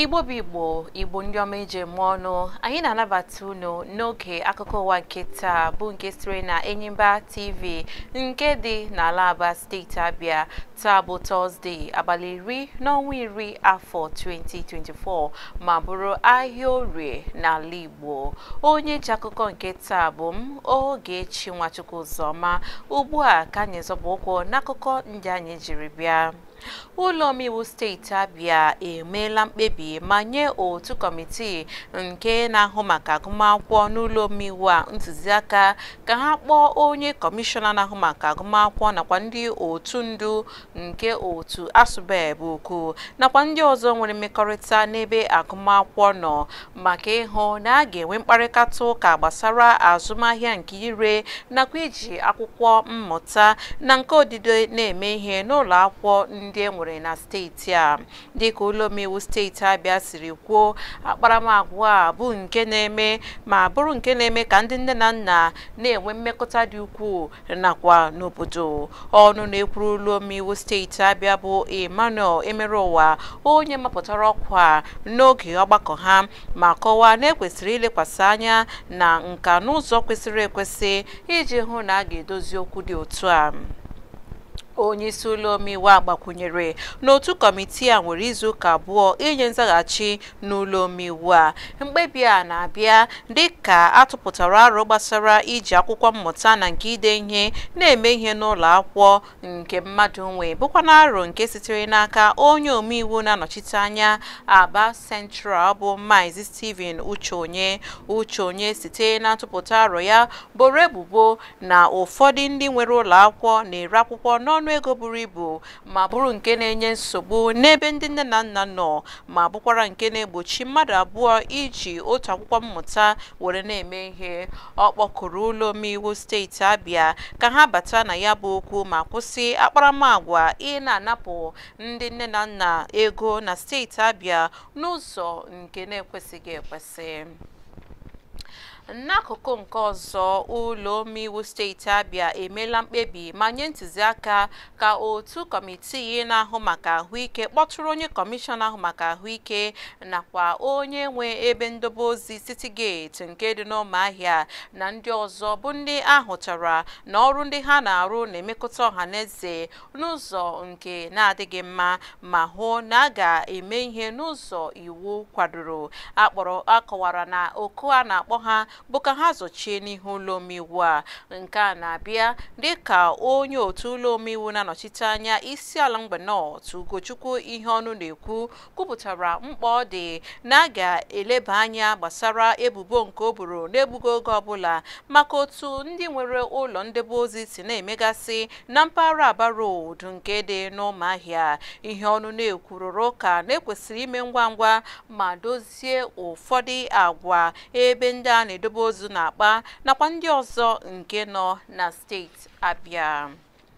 igbo bụ igbo igbo ndị ọma eji eme ọnụ anyị na-anabata unu n'oge akụkọ ụwa nke taa bụ nke sitere na enyimba tv nke dị n'ala aba steeti abịa taa bụ tọzdee abalị iri n'ọnwa iri afọ 2024 ma bụrụ ahịa orie n'ala igbo onye ji akụkọ nke taa bụ m ogechi nwachukwu ụzọma ugbu a ka anyị zọba ụkwụ n'akụkọ ndị anyị jiri bịa ụlọ omeiwu steeti abịa emeela mkpebi ma nye otu kọmitii nke na-ahụ maka agụmakwụkwọ n'ụlọ omeiwu a ntụziaka ka ha kpọọ onye kọmishọna na-ahụ maka agụmakwụkwọ nakwa ndị otu ndu nke otu asụbeb ukwu nakwa ndị ọzọ nwere mmekọrịta n'ebe agụmakwụkwọ nọ maka ịhụ na a ga-enwe mkparịta ụka gbasara azụmahịa nke ire nakwa iji akwụkwọ mmụta na nke odide na-eme ihe n'ụlọ akwụkwọ ndị e nwere na steeti a dịka ụlọ omeiwu steeti abịa siri kwuo akparamagwa a bụ nke na-eme ma bụrụ nke na-eme ka ndị nne na nna na-enwe mmekọta dị ukwuu nakwa n'obodo ọnụ na-ekwuru ụlọ omeiwu steeti abịa bụ emmanuel emerụwa onye mapụtara ọkwa n'oge ọgbakọ ha ma kọwaa na ekwesịrị ilekwasị anya na nka n'ụzọ kwesịrị ekwesị iji hụ na a ga-edozi okwu dị otu a onye isi ụlọ omeiwu a gbakwunyere n'otu kọmitii a nwere izu ụka abụọ inye nzaghachi n'ụlọ omeiwu a mkpebi a na-abịa dịka atụpụtara aro gbasara iji akwụkwọ mmụta na nke ide ihe na-eme ihe n'ụlọ akwụkwọ nke mmadụ nwe bụkwa na aro nke sitere n'aka onye omeiwu na-anọchite anya aba central bụ Maazị Stephen Ucheonye Ucheonye site na ntụpụta aro ya boro ebubo na ụfọdụ ndị nwere ụlọ akwụkwọ na-ere akwụkwọ n'ọnụ ọnụ ego buru ibu ma bụrụ nke na-enye nsogbu n'ebe ndị nne na nna nọ ma bụkwara nke na-egbochi mmadụ abụọ iji otu akwụkwọ mmụta were na-eme ihe ọ kpọkụrụ ụlọ omeiwu steeti abịa ka ha bata na ya bụ okwu ma kwụsị akparamagwa ị na-anapụ ndị nne na nna ego na steeti abịa n'ụzọ nke na-ekwesịghị ekwesị n'akụkụ nke ọzọ ụlọ omeiwu steeti abịa emeela mkpebi ma nye ntụziaka ka otu kọmitii na-ahụ maka ahụike kpọtụrụ onye kọmishọna ahụ maka ahụike nakwa onye nwe ebe ndobe ozi city gate nke dị n'ụmụahịa na ndị ọzọ bụ ndị ahụtara na ọrụ ndị ha na-arụ na-emekọta ọha na eze n'ụzọ nke na-adịghị mma ma hụ na a ga-eme ihe n'ụzọ iwu kwadoro akpọrọ akọwara na oku a na-akpọ ha bụ ka ha zọchie n'ihu ụlọ omeiwu a nke a na-abịa dịka onye otu ụlọ omeiwu na-anọchite anya isi ala mgbe nọt ugochukwu ihe ọnụ na-ekwu kwupụtara mkpa ọ dị na a ga-eleba anya gbasara ebubo nke o buru n'egbughị oge ọbụla maka otu ndị nwere ụlọ ndebe ozi si na-emegasị na mpaghara aba road nke dị n'ụmụahịa ihe ọnụ na-ekwurụrụ ụka na-ekwesịrị ime ngwa ngwa ma dozie ụfọdụ agwa ebe ndị a na-edobe ozu na-akpa nakwa ndị ọzọ nke nọ na steeti abịa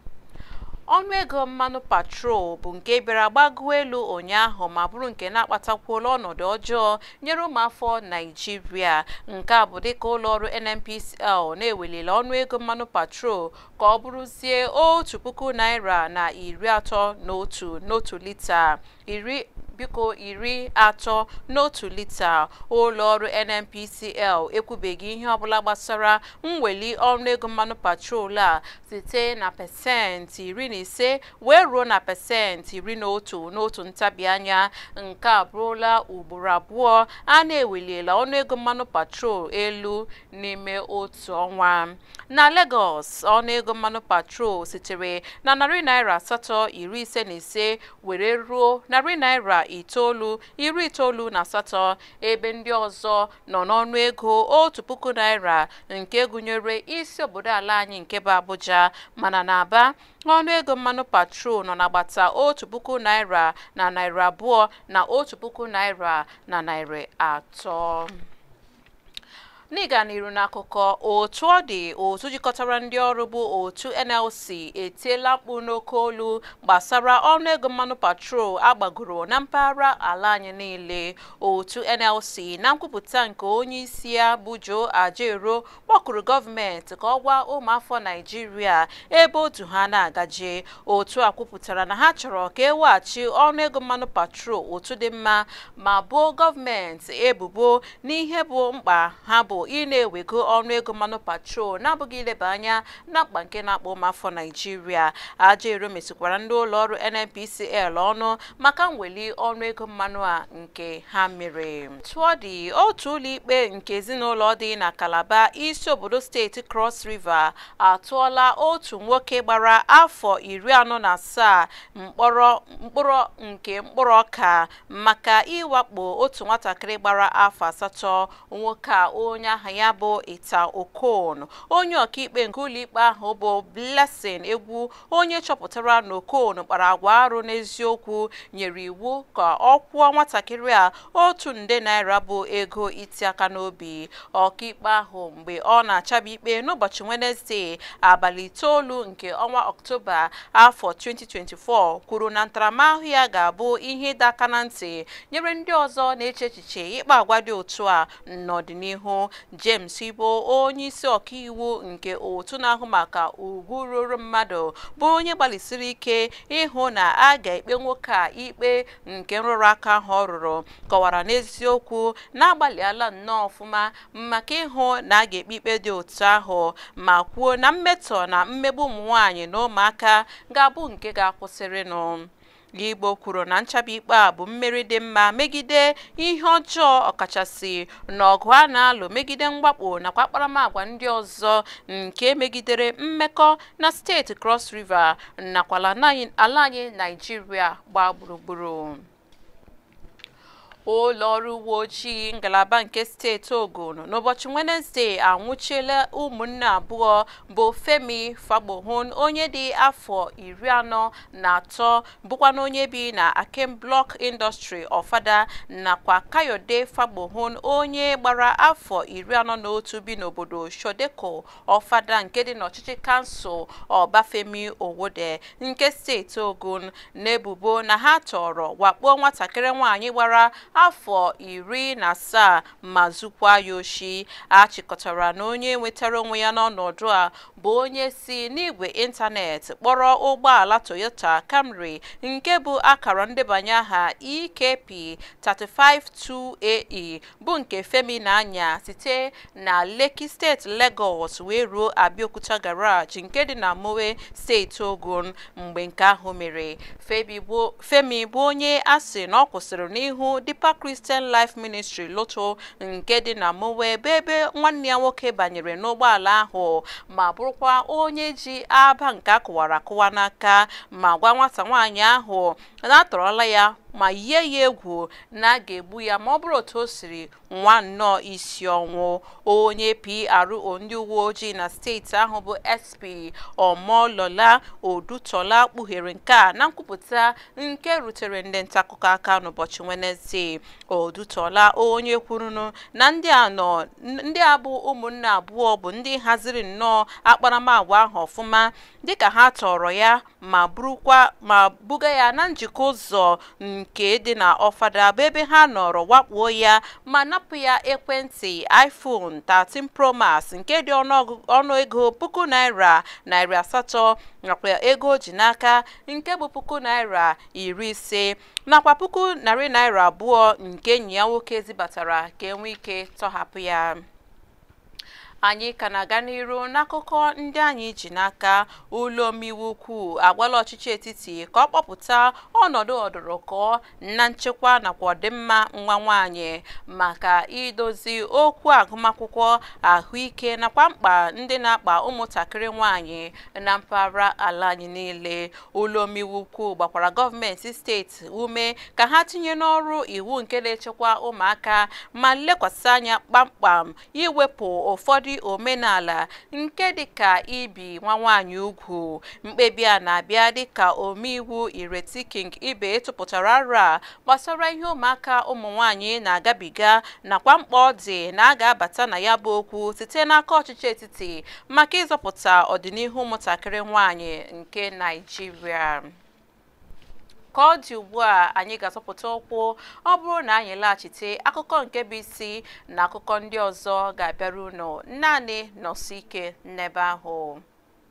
ọnụego mmanụ patrol bụ nke bịara gbagoo elu ụnyaahụ ma bụrụ nke na-akpatakwuola ọnọdụ ọjọọ nyere ụmụafọ naijiria nke a bụ dịka ụlọọrụ nnpcl na-ewelile ọnụego mmanụ patrol ka ọ bụrụzie otu puku naira na iri atọ na otu n'otu lita iri biko iri atọ n'otu lita ụlọ ọrụ nnpcl ekwubeghị ihe ọbụla gbasara mweli ọnụego mmanụ patrol a site na pasentị iri na ise wee ruo na pasentị iri na otu n'otu ntabi anya nke a bụrụla ugboro abụọ a na-eweliela ọnụego mmanụ patrol elu n'ime otu ọnwa na Lagos ọnụego mmanụ patrol sitere na narị naira asatọ iri ise na ise were ruo narị naira itoolu iri itoolu na asatọ ebe ndị ọzọ nọ n'ọnụ ego otu puku naira nke gụnyere isi obodo ala anyị nke bụ Abuja mana n'Aba ọnụego mmanụ patrol nọ n'agbata otu puku naira na naira abụọ na otu puku naira na naira atọ n'ịga n'iru n'akụkọ otu ọ dị otu jikọtara ndị ọrụ bụ otu NLC etiela mkpu n'oke olu gbasara ọnụego mmanụ patrol agbagoro na mpaghara ala anyị niile otu NLC na nkwupụta nke onye isi ya bụ Joe Ajaero kpọkụrụ gọọmenti ka ọ gwa ụmụafọ Naijiria ebe otu ha na-agaje otu a kwupụtara na ha chọrọ ka eweghachi ọnụego mmanụ patrol otu dị mma ma boo gọọmenti ebubo n'ihe bụ mkpa ha bụ ị na-ewego ọnụego mmanụ patrol na-abụghị ileba anya na mkpa nke na-akpọ ụmụafọ Naijiria Ajaero mesikwara ndị ụlọọrụ NNPCL ọnụ maka mweli ọnụego mmanụ a nke ha mere tụọ dị otu ụlọikpe nke ezinụlọ dị na Calabar isi obodo steeti Cross River atụọla otu nwoke gbara afọ iri anọ na asaa mkpọrọ mkpụrụ nke mkpụrụ ọka maka ịwakpo otu nwatakịrị gbara afọ asatọ nwoke a onye aha ya bụ Ita Okon onye ọkaikpe nke ụlọikpe ahụ bụ Blessing Egwu onye chọpụtara na Okon kpara agwa arụ n'eziokwu nyere iwu ka ọ kwụọ nwatakịrị a otu nde naira bụ ego iti aka n'obi ọkaikpe ahụ mgbe ọ na-achaba ikpe n'ụbọchị Wenezdee abalị itoolu nke ọnwa Ọktoba afọ 2024 kwuru na ntaramahụhụ ya ga-abụ ihe ịdọ aka na ntị nyere ndị ọzọ na-eche echiche ịkpa agwa dị otu a n'ọdịnihu James Ibo onye isi ọkaiwu nke otu na-ahụ maka ugwu ruru mmadụ bụ onye gbalịsiri ike ịhụ na a ga-ekpe nwoke a ikpe nke nrụrụ aka ahụ ọ rụrụ kọwara n'eziokwu na-agbalịala nnọọ ọfụma maka ịhụ na a ga-ekpe ikpe dị otu ahụ ma kwuo na mmetọ na mmegbu ụmụ nwaanyị na ụmụaka ga-abụ nke ga-akwụsịrịnụ Igbo kwuru na nchaba ikpe a bụ mmeri dị mma megide ihe ọjọọ ọkachasị n'ọgụ a na-alụ megide mwakpo nakwa akparamagwa ndị ọzọ nke megidere mmekọ na steeti Cross River nakwa ala anyị Naịjirịa gbaa gburugburu ụlọ ọrụ uwe ojii ngalaba nke steeti Ogun n'ụbọchị Wenezdee anwụchiela ụmụnne abụọ bụ Femi Fagbohun onye dị afọ iri anọ na atọ bụkwa na onye bi na Akem Block Industry Ọfada nakwa Kayode Fagbohun onye gbara afọ iri anọ na otu bi n'obodo Shodeko Ọfada nke dị n'ọchịchị kansụl Ọbafemi Owode nke steeti Ogun n'ebubo na ha tọrọ wakpo nwatakịrị nwaanyị gbara afọ iri na asaa ma zukwa ya oshi a chịkọtara na onye nwetara onwe ya n'ọnọdụ a bụ onye si n'igwe ịntanetị kpọrọ ụgbọala Toyota Camry nke bụ akara ndebanye aha EKP 352AE bụ nke Femi na-anya site na Lekki steeti Lagos wee ruo Abeokuta garage nke dị na Mowe steeti Ogun mgbe nke ahụ mere Femi bụ onye a sị na ọ kwụsịrị n'ihu Deeper Christian Life Ministry Loto nke dị na Mowe ebe ebe nwanne ya nwoke banyere n'ụgbọala ahụ ma bụrụkwa onye ji aba nke akụwara akụwa n'aka ma gwa nwata nwaanyị ahụ na atọrọla ya ma yie ya egwu na a ga-egbu ya ma ọ bụrụ otu o siri nwa nnọọ isi ọnwụ onye PRO ndị uwe ojii na steeti ahụ bụ SP Omolola Odutola kpughere nke a na nkwupụta nke rutere ndị ntaakụkọ aka n'ụbọchị Wenezdee Odutola onye kwurunu na ndị a nọ ndị a bụ ụmụnne abụọ bụ ndị haziri nnọọ akparamagwa ahụ ọfụma dịka ha tọrọ ya ma burukwa ma buga ya na njikọ ụzọ nke dị na ọfada bụ ebe ha nọrọ wakpuo ya ma napụ ya ekwentị iPhone 13 Pro Max nke dị ọnụego puku naira narị asatọ nakwa ego o ji n'aka nke bụ puku naira iri ise nakwa puku narị naira abụọ nke enyi ya nwoke zibatara ka enwee ike tọhapụ ya anyị ka na-aga n'iru n'akụkọ ndị anyị ji n'aka ụlọ omeiwu ukwu agwala ọchịchị etiti ka ọ kpọpụta ọnọdụ ọdụrụkọ na nchekwa nakwa ọdịmma nwa nwaanyị maka idozi okwu agụmakwụkwọ ahụike nakwa mkpa ndị na-akpa ụmụntakịrị nwaanyị na mpaghara ala anyị niile ụlọ omeiwu ukwu gbakwara gọọmenti steeti ume ka ha tinye n'ọrụ iwu nke na-echekwa ụmụaka ma lekwasị anya kpamkpam iwepụ ụfọdụ ụfọdụ omenala nke dịka ibi nwa nwaanyị ugwu mkpebi a na-abịa dịka omeiwu Ireti King Ibe tụpụtara aro a gbasara ihe ụmụaka ụmụ nwaanyị na-agabiga nakwa mkpa ọ dị na a ga-abata na ya bụ okwu site n'aka ọchịchị etiti maka ịzọpụta ọdịnihu ụmụntakịrị nwaanyị nke Naịjirịa ka ọ dị ugbu a anyị ga-azọpụta ụkwụ ọ bụrụ na anyị laghachite akụkọ nke bụ isi na akụkọ ndị ọzọ ga-abịara unu naanị nọsụ ike n'ebe ahụ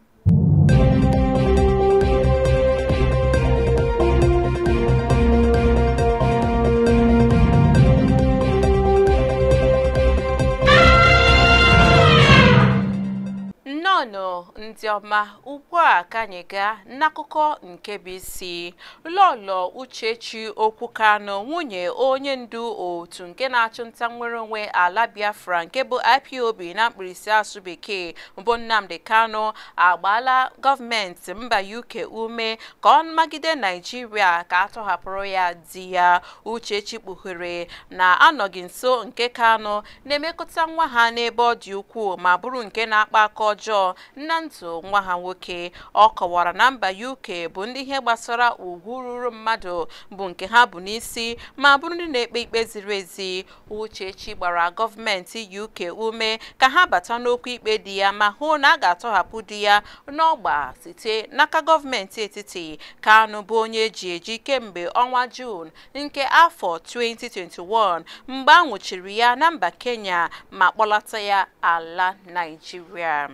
nnọọ ndị ọma ugbu a ka anyị gaa n'akụkọ nke bụ isi lọlọ uchechi okwu kanụ nwunye onye ndu otu nke na-achụ nta nnwere onwe ala biafra nke bụ ipob na mkpirisi asụ bekee bụ nnamdi kanụ agbaala gọọmenti mba uk ume ka ọ magide naijiria ka atọhapụrụ ya di ya uchechi kpughere na anọghị nso nke kanụ na-emekọta nwa ha n'ebe ọ dị ukwuu ma bụrụ nke na-akpa aka ọjọọ na ndụ nwa ha nwoke ọ kọwara na mba UK bụ ndị ihe gbasara ugwu ruru mmadụ bụ nke ha bụ n'isi ma bụrụ ndị na-ekpe ikpe ziri ezi Uchechi gbara gọọmenti UK ume ka ha bata n'okwu ikpe di ya ma hụ na a ga-atọhapụ di ya n'ọgba site n'aka gọọmenti etiti Kanu bụ onye eji eji kemgbe ọnwa Juun nke afọ 2021 mgbe a nwụchiri ya na mba Kenya ma kpọlata ya ala Naịjirịa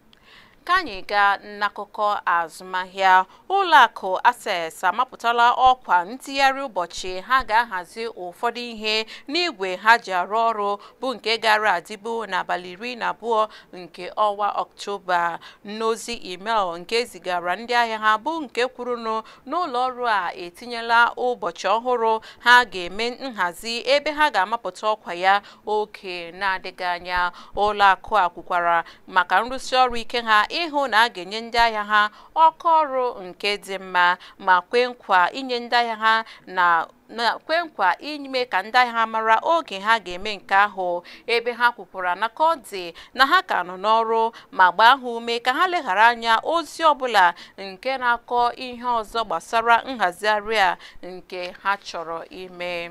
ka anyị gaa n'akụkọ azụmahịa ụlọakụ access amapụtala ọkwa ntigharị ụbọchị ha ga-ahazi ụfọdụ ihe n'igwe ha ji arụ ọrụ bụ nke gara adịbu n'abalị iri na abụọ nke ọnwa ọktoba n'ozi email nke zigara ndị ahịa ha bụ nke kwurunu n'ụlọ ọrụ a etinyela ụbọchị ọhụrụ ha ga-eme nhazi ebe ha ga-amapụta ọkwa ya oge na-adịghị anya ụlọakụ a kwukwara maka nrụsi ọrụ ike ha ịhụ na a ga-enye ndị ahịa ha ọkụ ọrụ nke dị mma ma kwe nkwa inye ndị ahịa ha na na kwe nkwa ime ka ndị ahịa ha mara oge ha ga-eme nke ahụ ebe ha kwukwara na ka ọ dị na ha ka nọ n'ọrụ ma gbaa ha ume ka ha leghara anya ozi ọbụla nke na-akọ ihe ọzọ gbasara nhazigharị a nke ha chọrọ ime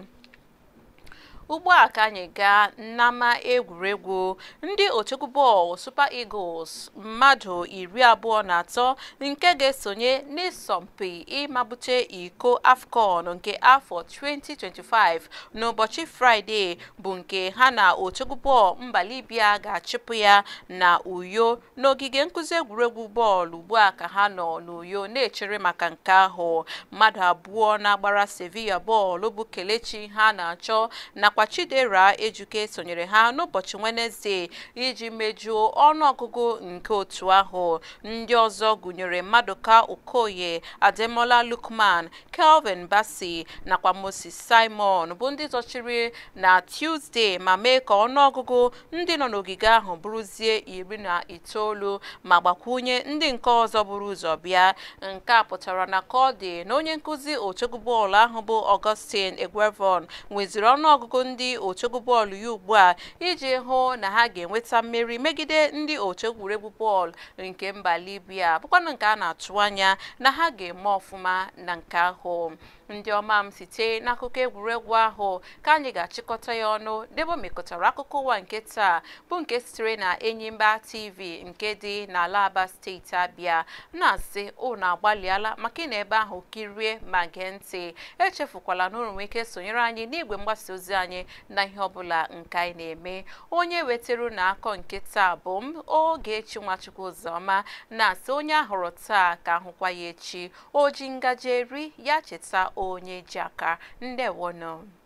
ugbu a ka anyị gaa n'ama egwuregwu ndị otukwu bọọlụ Super Eagles mmadụ iri abụọ na atọ nke ga-esonye n'ịsọmpi ịmabute iko AFCON nke afọ 2025 n'ụbọchị Fraịde bụ nke ha na otukwu bọọlụ mba Libya ga-achịpụ ya na Uyo n'ogige nkụzi egwuregwu bọọlụ ugbu a ka ha nọ n'Uyo na-echere maka nke ahụ mmadụ abụọ na-agbara Sevilla bọọlụ bụ Kelechi ha na-achọ nakwa Chidera Ejuke sonyere ha n'ụbọchị Wenezdee iji mejuo ọnụọgụgụ nke otu ahụ ndị ọzọ gụnyere Maduka Okoye Ademola Lookman Kelvin Bassey nakwa Moses Simon bụ ndị zọchiri na Tuesday ma mee ka ọnụọgụgụ ndị nọ n'ogige ahụ bụrụzie iri na itoolu ma gbakwunye ndị nke ọzọ buru ụzọ bịa nke a pụtara na ka ọ dị na onye nkụzi otegwu bọọlụ ahụ bụ Augustine Egwevon nweziri ọnụọgụgụ ndị otegwu bọọlụ ya ugbu a iji hụ na ha ga-enweta mmeri megide ndị otu egwuregwu bọọlụ nke mba Libya bụkwanụ nke a na-atụ anya na ha ga-eme ọfụma na nke ahụ ndị ọma m site n'akụkọ egwuregwu ahụ ka anyị ga-achịkọta ya ọnụ debe mekọtara akụkọ ụwa nke taa bụ nke sitere na Enyimba TV nke dị n'ala Aba steeti Abịa na-asị unu agbalịala maka ị na ebe ahụ kirie ma gee ntị echefukwala na unu nwee ike sonyere anyị n'igwe mgbasa ozi anyị na ihe ọbụla nke anyị na-eme onye wetara na akọ nke taa bụ m Ogechi Nwachukwu Ụzọma na-asị onye ahụrụ taa ka ahụkwa ya echi o ji ngaji eri ya cheta onye ji aka ndewonụ